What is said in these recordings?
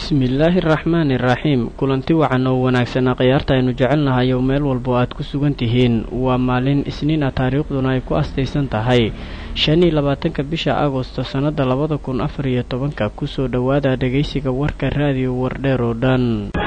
bismillaahi araxmaani iraxiim kulanti wacan oo wanaagsanaa khiyaarta aynu jecelnahay oo meel walbo aad ku sugan tihiin waa maalin isniin ah taariikhduna ay ku astaysan tahay shan iyo labaatanka bisha agosto sannada labada kun afar iyo tobanka kusoo dhowaada dhegaysiga warka raadiyo wardheer oo dhan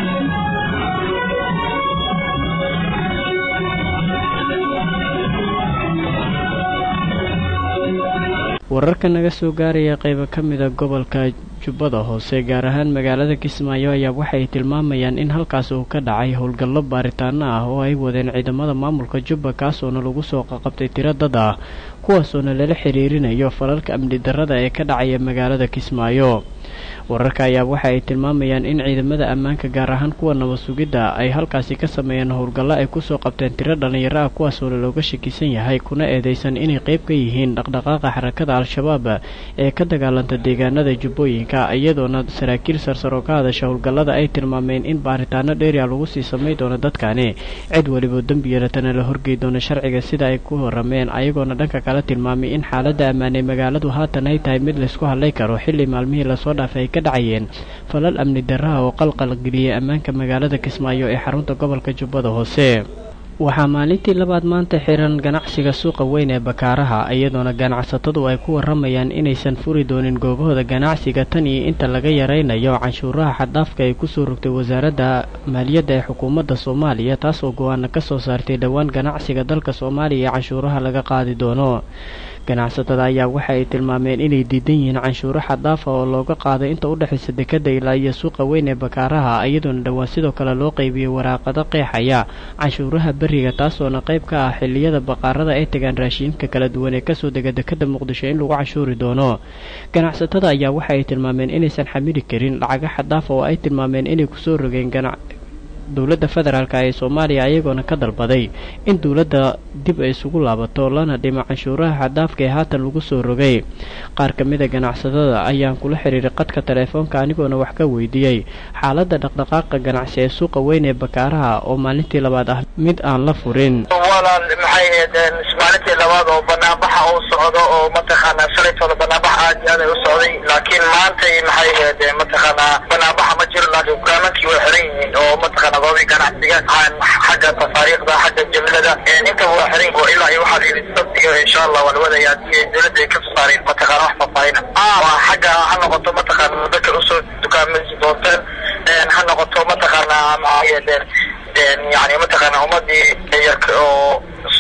wararka naga soo gaaraya qaybo ka mida gobolka jubbada hoose gaar ahaan magaalada kismaayo ayaa waxay tilmaamayaan in halkaas uu ka dhacay howlgallo baaritaano ah oo ay wadeen ciidamada maamulka jubba kaasoona lagu soo qaqabtay tiro dad ah kuwaasoona lala xiriirinayo falalka amni darrada ee ka dhacaya magaalada kismaayo wararka ayaa waxa ay tilmaamayaan in ciidamada ammaanka gaar ahaan kuwa nabad sugidda ay halkaasi ka sameeyeen howlgallo ay kusoo qabteen tiro dhallinyaro ah kuwaasoona looga shakisan yahay kuna eedeysan inay qayb ka yihiin dhaqdhaqaaqa xarakada al-shabaab ee ka dagaalanta deegaanada jubbooyinka iyadoona saraakiil sarsar oo ka hadasha howlgallada ay tilmaameen in baaritaano dheeriya lagu sii samay doono dadkani cid weliba dembi yeelatana la horgey doono sharciga sida ay ku horameen ayagoona dhanka kala tilmaamay in xaaladda ammaan ee magaaladu haatan ay tahay mid laysku hadlay karo xilli maalmihii lasoo dhaafay ay ka dhacayeen falal amni darraha oo qalqalgeliyay ammaanka magaalada kismaayo ee xarunta gobolka jubbada hoose waxaa maalintii labaad maanta xiran ganacsiga suuqa weyn ee bakaaraha iyadoona ganacsatadu ay ku waramayaan inaysan furi doonin goobahooda ganacsiga tan iyo inta laga yaraynayo canshuuraha xaddaafka ay kusoo rogtay wasaaradda maaliyadda ee xukuumadda soomaaliya taas oo go-aana ka soo saartay dhowaan ganacsiga dalka soomaaliya ee canshuuraha laga qaadi doono ganacsatada ayaa waxa ay tilmaameen inay diidan yihiin canshuuro xaddaafa oo looga qaado inta u dhexaysa dekadda ilaa iyo suuqa weyn ee bakaaraha iyadoona dhowaan sidoo kale loo qaybiyey waraaqado qeexaya canshuuraha beriga taasoona qayb ka ah xilliyada baqaarada ay tagaan raashiinka kala duwan ee kasoo dega dekadda muqdisho in lagu canshuuri doono ganacsatada ayaa waxa ay tilmaameen inaysan xamili karin lacaga xaddaafa oo ay tilmaameen inay kusoo rogeen dowladda federaalk ee soomaaliya ayagoona ka dalbaday in dowladda dib ay isugu laabato lana dhimo canshuuraha xadaafka ee haatan lagu soo rogay qaar ka mida ganacsatada ayaan kula xiriiray qadka teleefoonka anigoona wax ka weydiiyey xaaladda dhaqdhaqaaqa ganacsi ee suuqa weyn ee bakaaraha oo maalintii labaad ah mid aan la furin walaal maxay ahayd maalintii labaad oo banaanbaxa uu socdo oo mataqaanaa shalaytooda banaanbax aad iyo aad ay u socday laakiin maantay maxay ahayd mataqaanaa banaanbaxa ma jiro laakiin dukaamankii way xiran yihiin oo mataqaana goobii ganacsiga xagga tafaariikhda xagga jimlada intaba waa xiran oo ilaa iyo waxaa la yidhi sabtiga insha allah waa la wadaya haddii dowladda ay ka saareen mataqaana wax faahfaahina waa xagga ha noqoto mataqaana dadka usoo dukaamaysi doonteen ha noqoto mataqaana maxay ahayd yani mataqaana ummadii yarka oo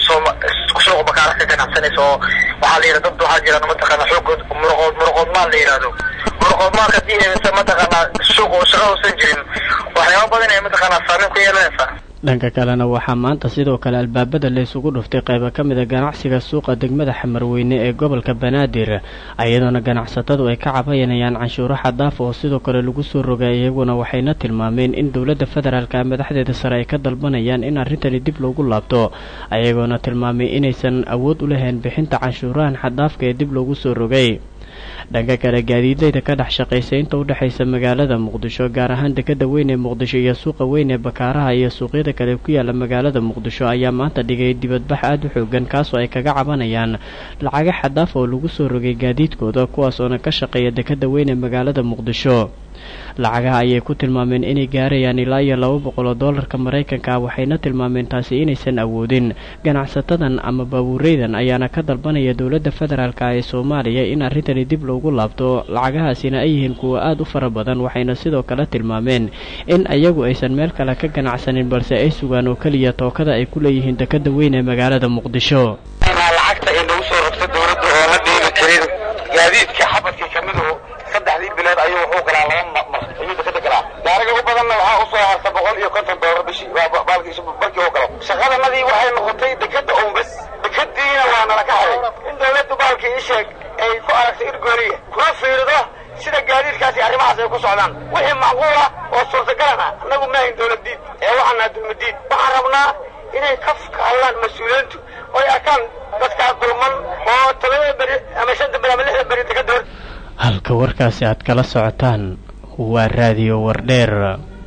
suuqa bakaara ka ganacsanaysa oo waxaa la yidhah dad waxaa jiraan mataqaana xoogood muruqood muruqood maal la yidhahdo muruqood maalka hadii aysa mataqaana suuq shaqa uusan jirin waxyaaba badan ay mataqaana saameyn ku yeelanaysaa dhanka kalena waxaa maanta sidoo kale albaabada la isugu dhuftay qaybo ka mida ganacsiga suuqa degmada xamarweyne ee gobolka banaadir iyadoona ganacsatadu ay ka cabayanayaan canshuuro xadaafa oo sidoo kale lagu soo rogay iyaguna waxayna tilmaameen in dowladda federaalka madaxdeeda sare ay ka dalbanayaan in arrintani dib loogu laabto ayagoona tilmaamay inaysan awood u lahayn bixinta canshuurahan xadaafka ee dib loogu soo rogay dhanka kale gaadiidleyda ka dhex shaqaysa inta u dhexaysa magaalada muqdisho gaar ahaan dekadda weyn ee muqdisho iyo suuqa weyn ee bakaaraha iyo suuqyada kale ku yaala magaalada muqdisho ayaa maanta dhigay dibadbax aada u xoogan kaasoo ay kaga cabanayaan lacaga xadaaf oo lagu soo rogay gaadiidkooda kuwaasoona ka shaqeeya dekadda weyn ee magaalada muqdisho lacagaha ayay ku tilmaameen inay gaarayaan ilaa iyo laba boqol oo doolarka maraykanka ah waxayna tilmaameen taasi inaysan awoodin ganacsatadan ama baabuureydan ayaana ka dalbanaya dowladda federaalka ee soomaaliya in arrintani dib loogu laabto lacagahaasina ay yihiin kuwa aada u fara badan waxayna sidoo kale tilmaameen in ayagu aysan meel kale ka ganacsanin balse ay sugaan oo keliya tookada ay ku leeyihiin dekadda weyn ee magaalada muqdisho lacagta ay nagu soo rogto dowladda oo la dhiibi karin gaadiidka xabadkii kamidu saddexdii bilood ayuu wuxuu galaa laba mar ayuu dekada galaa gaariga u badanna waxaa usoo harta boqol iyo konton doolar bishii baalkiisa barkii u galo shaqadanadii waxay noqotay dekada unbas dekadiina waa nala ka haday in dowladdu baalkii ii sheeg ay ku aragtay irgooniya kuna fiirido sida gaadiidkaasi arrimahaas ay ku socdaan wixii macquula oo suurtagalan ah annagu maahayn dowladdiid ee waxaan naha dulmadiid waxaan rabnaa inay ka hadlaan mas-uuliyiintu oy arkaan dadkaa dulman oo todobada beri ama shanta beri ama lixda beri dekada hor halka warkaasi aad kala socotaan waa raadiyo wardheer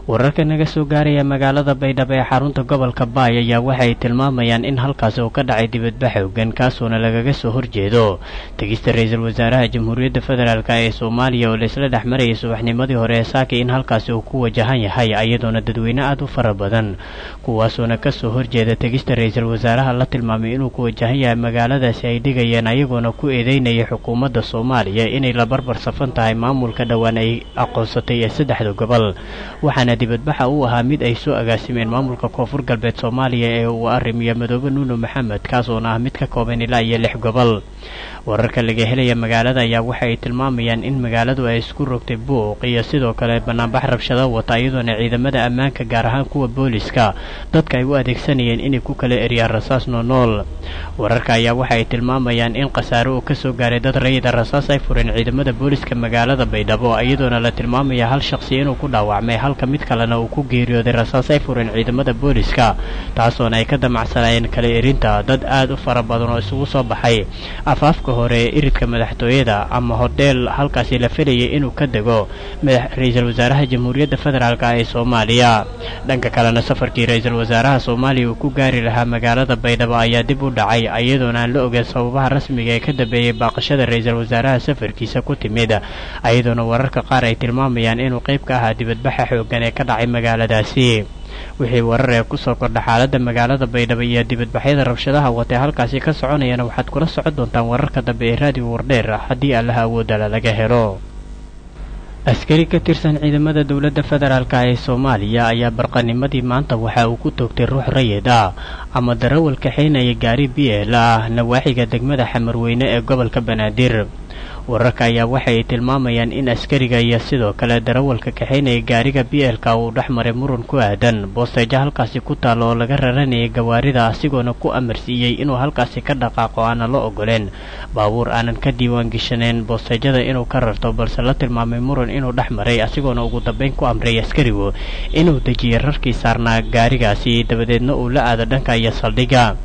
wararka naga soo gaaraya magaalada baydhabo ee xarunta gobolka baay ayaa waxay tilmaamayaan in halkaasi uu ka dhacay dibadbax xoogan kaasuona lagaga soo horjeedo tegista ra-iisul wasaaraha jamhuuriyadda federaalk ee soomaaliya oo laisla dhex marayay subaxnimadii hore ee saakay in halkaasi uu ku wajahan yahay iyadoona dadweyne aada u fara badan kuwaasoona kasoo horjeeda tegista ra-iisul wasaaraha la tilmaamay inuu ku wajahan yahay magaaladaasi ay dhigayeen ayagoona ku eedeynaya xukuumadda soomaaliya inay la barbar safan tahay maamulka dhowaan ay aqoonsatay ee saddexda gobol waxaana dibadbaxa uu ahaa mid ay soo agaasimeen maamulka koonfur galbeed soomaaliya ee uu arrimiyo madoobe nuuno maxamed kaasoona ah mid ka kooban ilaa iyo lix gobol wararka laga helaya magaalada ayaa waxa ay tilmaamayaan in magaaladu ay isku rogtay buuq iyo sidoo kale banaanbax rabshado wata iyadoona ciidamada ammaanka gaar ahaan kuwa booliska dadka ay u adeegsanayeen inay ku kala eryaan rasaas noonool wararka ayaa waxa ay tilmaamayaan in khasaare uu kasoo gaaray dad rayida rasaas ay fureen ciidamada booliska magaalada baydhabo iyadoona la tilmaamaya hal shaqsi inuu ku dhaawacmay halka mid kalena uu ku geeriyooday rasaas ay fureen ciidamada booliska taasoona ay ka damacsanayeen kala erinta dad aada u fara badan oo isugu soo baxay afaafka hore ee iridka madaxtooyada ama hodheel halkaasi la filayay inuu ka dego ra-iisul wasaaraha jamhuuriyadda federaalk ee soomaaliya dhanka kalena safarkii ra-iisul wasaaraha soomaaliya uu ku gaari lahaa magaalada baydhabo ayaa dib u dhacay iyadoona aan la ogeyn sababaha rasmiga ee ka dambeeyey baaqashada ra-iisul wasaaraha safarkiisa ku timid iyadoona wararka qaar ay tilmaamayaan inuu qayb ka ahaa dibadbaxa xoogan ee ka dhacay magaaladaasi wixii warar ee kusoo kordha xaaladda magaalada baydhabo iyo dibadbaxyada rabshadaha watee halkaasi ka soconayana waxaad kula socon doontaan wararka dambe ee raadiyo wardheer haddii allaha awoodala laga helo askari ka tirsan ciidamada dowladda federaalk ee soomaaliya ayaa barqanimadii maanta waxa uu ku toogtay ruux rayid ah ama darawal kaxaynaya gaari b l ah nawaaxiga degmada xamarweyne ee gobolka banaadir wararka ayaa waxa ay tilmaamayaan in askariga iyo sidoo kale darawalka kaxaynaya gaariga b lka uu dhex maray muran ku aadan boosteejo halkaasi ku taalla oo laga raranayay gawaarida asigoona ku amarsiiyey inuu halkaasi ka dhaqaaqo aana la ogoleen baabuur aanan ka diiwaan geshanayn boosteejada inuu ka rarto balse la tilmaamay muran inuu dhex maray asigoona ugu dambayn ku amray askarigu inuu dejiyay rarkii saarnaa gaarigaasi dabadeedna uu la aado dhanka iyo saldhigga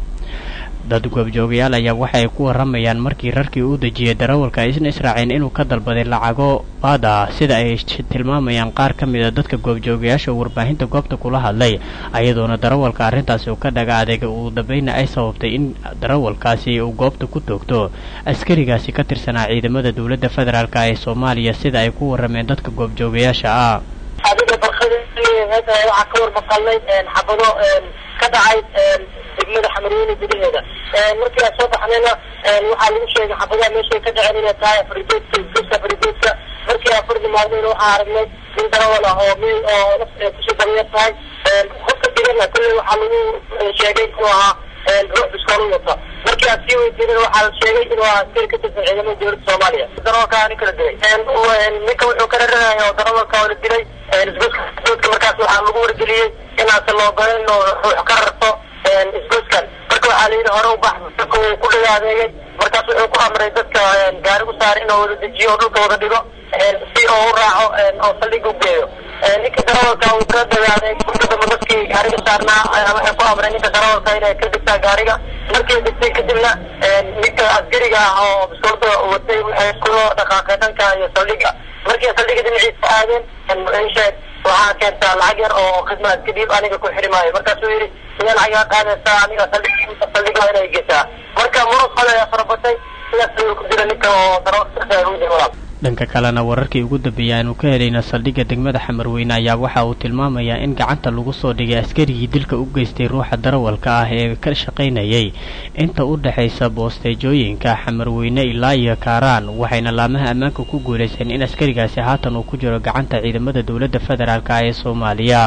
dad goobjoogayaal ayaa waxa ay ku warramayaan markii rarkii uu dejiyey darawalka isna israaceen inuu ka dalbaday lacago baad ah sida ay tilmaamayaan qaar ka mid a dadka goobjoogayaasha warbaahinta goobta kula hadlay ayadoona darawalka arrintaasi uu ka dhaga adeega ugu dambayna ay sababtay in darawalkaasi uu goobta ku toogto askarigaasi ka tirsanaa ciidamada dowladda federaalk ee soomaaliya sida ay ku warrameen dadka goobjoogayaasha ah adiga barkada waxaa ka warmaqalnay xabado ka dhacay degmada xamarweyne gudaheeda markii aan soo baxnayna waxaa lagu sheegay xabadaha meeshay ka dhaceen inay tahay afarigeedka isgoska afarigeedka markii aan fardi maadnayna waxaa aragnay nin darawal ah oo meel oo naf kusoo daryar tahay qofka digana kolley waxaa lagu sheegay inuu ahaa ruux biskool u wata markii aan sii weydiinana waxaa la sheegay inuu ahaa askari ka tirsan ciidamada dowladda soomaaliya darawalka nin kala dilay ninka wuxuu ka raranaya oo darawalka oo la dilay isgoska isgoska markaas waxaa lagu wargeliyey inaansan loo ogolan inuu ruux ka rarto isgooskan marka waxaa la yidhi hore u bax dadka uu ku dhiga adeegay markaas wuxuu ku amray dadka gaari u saara inuu wada dejiyo oo dhulka wada dhigo si oo u raaco oo saldhiga u geeyo ninka darawalka uu ka dhiga adeegay marka dambe dadkii gaariga saarnaa waxay ku amray ninka darawalka inay ka degtaa gaariga markay degtay kadibna ninka askariga ah oo biskoolada watay waxay ku dhaqaaqeen dhanka iyo saldhiga markii saldhiga dhinaciisa aadeen sheeg waxaa keentaa lacag yar oo khidmaad kadib aniga ku xiri maayo markaasuu yidhi sidee lacagaa qaadaysaa aniga saldhiga inay gesaa marka murug kale ayaa farabatay sidaas ayuu ku jira ninka oo darawal dhanka kalena wararkii ugu dambeeyay aanu ka helayna saldhigga degmada xamarweyne ayaa waxa uu tilmaamayaa in gacanta lagu soo dhigay askarigii dilka u geystay ruuxa darawalka ah ee ka shaqaynayay inta u dhexaysa boosteejooyinka xamarweyne ilaa iyo kaaraan waxayna laamaha ammaanka ku guulaysteen in askarigaasi haatan uu ku jiro gacanta ciidamada dowladda federaalk ee soomaaliya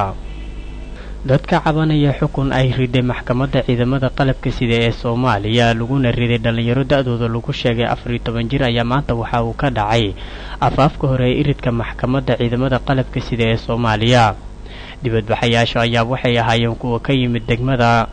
dadka cabanaya xukun ay riday maxkamadda ciidamada qalabka sida ee soomaaliya laguna riday dhallinyaro da-dooda lagu sheegay afar iyo toban jir ayaa maanta waxa uu ka dhacay afaafka hore ee iridka maxkamadda ciidamada qalabka sida ee soomaaliya dibadbaxayaasha ayaa waxay ahaayeen kuwa ka yimid degmada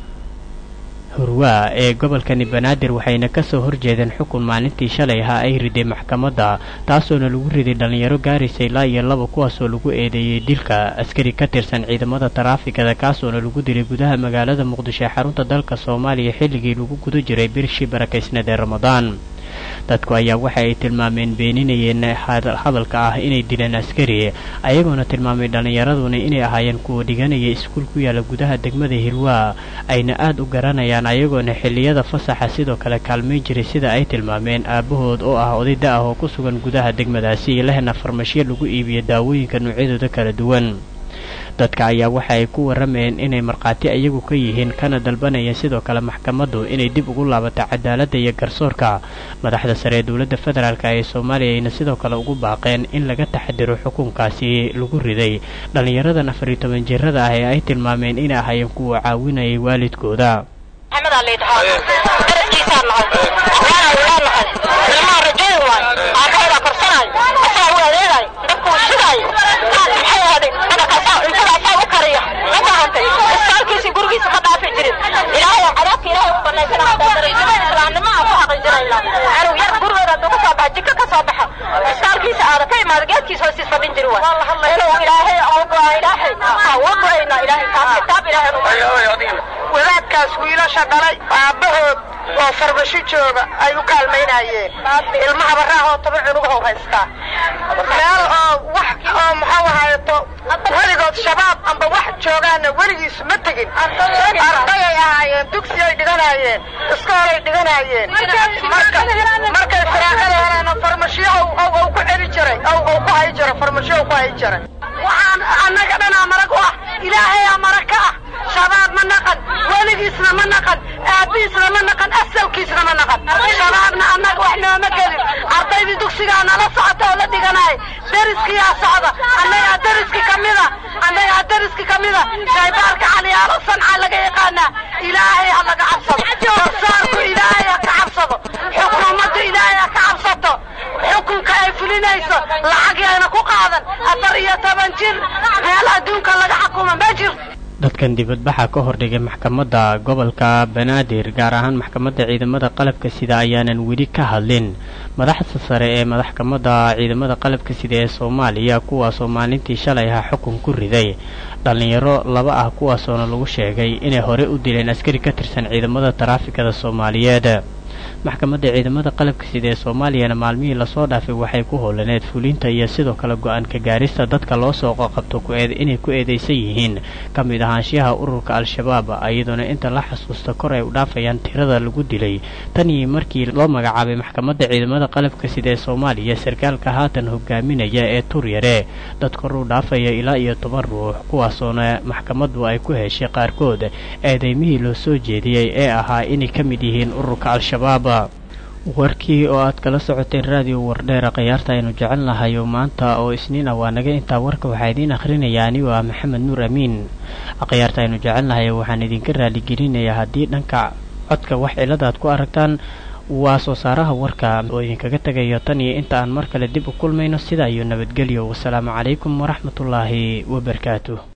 hurwaa ee gobolkani banaadir waxayna kasoo horjeedeen xukun maalintii shalay ahaa ay riday maxkamadda taasoona lagu riday dhallinyaro gaaraysa ilaa iyo laba kuwaasoo lagu eedeeyey dilka askari ka tirsan ciidamada taraafikada kaasoona lagu dilay gudaha magaalada muqdisho ee xarunta dalka soomaaliya xilligii lagu guda jiray birshii barakaysneed ee ramadaan dadku ayaa waxa ay tilmaameen beeninayeen hadalka ah inay dileen askari ayagoona tilmaamay dhallinyaraduna inay ahaayeen kuwa dhiganaya iskuul ku yaala gudaha degmada hilwaa ayna aad u garanayaan ayagoona xilliyada fasaxa sidoo kale kaalmayn jiray sida ay tilmaameen aabbahood oo ah oday da ah oo ku sugan gudaha degmadaasi lehna farmashiyo lagu iibiyo daawooyinka noocyadooda kala duwan dadka ayaa waxa ay ku warramayeen inay markhaati iyagu ka yihiin kana dalbanayeen sidoo kale maxkamaddu inay dib ugu laabato cadaaladda iyo garsoorka madaxda sare ee dowladda federaalk ee soomaaliya ayna sidoo kale ugu baaqeen in laga taxadiro xukunkaasi lagu riday dhallinyaradan afar iyo toban jirada ah ee ay tilmaameen inay ahaayeen kuwa caawinayay waalidkooda wadaadkaas wiilasha dhalay aabbahood oo farmasho jooga ay u kaalmaynayeen ilmaha baraahoo toban cunugahow haystaa meel oo wax oo muxuu ahaayeto weligood shabaab amba wax joogaana weligiis ma tegin ardayay ahaayeen dugsiyay dhiganaayeen iskoolay dhiganaayeen markay firaaqada heleen farmashiyo ou ku celi jiray ou ku hay jiray farmashiyo ku hay jiray waxaan annaga dhanaa marag u ah ilaahayaa marag ka ah shabaab ma naqan weligiisna ma naqan aabbihiisna ma naqan asalkiisna ma naqan shabaabna annaga wax nooma gelin ardaydii dugsigaa nala socota oo la dhiganaay deriskiyaa socda annagaa deriski ka mida annagaa deriski ka mida shaybaarka caliyaalo sanca laga yaqaanaa ilaahay ha laga cabsado garsaarku ilaahay ha ka cabsado xukuumaddu ilaahay ha ka cabsato xukunka ay fulinayso lacag yayna ku qaadan afar iyo toban jir meel adduunka laga xukuma ma jirto dadkan dibadbaxa ka hordhigay maxkamadda gobolka banaadir gaar ahaan maxkamadda ciidamada qalabka sida ayaanan weli ka hadlin madaxda sare ee maxkamadda ciidamada qalabka sida ee soomaaliya kuwaasoo maalintii shalay ahaa xukun ku riday dhallinyaro laba ah kuwaasoona lagu sheegay inay hore u dileen askari ka tirsan ciidamada taraafikada soomaaliyeed maxkamadda ciidamada qalabka sida ee soomaaliyana maalmihii lasoo dhaafay waxay ku howlaneed fulinta iyo sidoo kale go-aanka gaarista dadka loo soo qoqabto inay ku eedeysan yihiin ka mid ahaanshiyaha ururka al-shabaab iyadoona inta la xasuusta kor ay u dhaafayaan tirada lagu dilay tan iyo markii loo magacaabay maxkamadda ciidamada qalabka sida ee soomaaliya sarkaalka haatan hogaaminaya ee turyare dad kor u dhaafaya ilaa iyo toban ruux kuwaasoona maxkamaddu ay ku heshay qaarkood eedeymihii loo soo jeediyey ee ahaa inay ka mid yihiin ururka al-shabaab warkii oo aad kala socoteen raadiyo wardheera khayaarta aynu jecel nahay oo maanta oo isniin ah waa naga intaa warka waxaa idiin akhrinayaa anigoo ah maxamed nuur amiin khayaarta aynu jecel nahay waxaan idinka raaligelinayaa haddii dhanka codka wax ciladaad ku aragtaan waa soo saaraha warka oo idinkaga tegayo tan iyo inta aan mar kale dib u kulmayno sidaa iyo nabadgelyo wasalaamu calaykum waraxmatullaahi wabarakaatu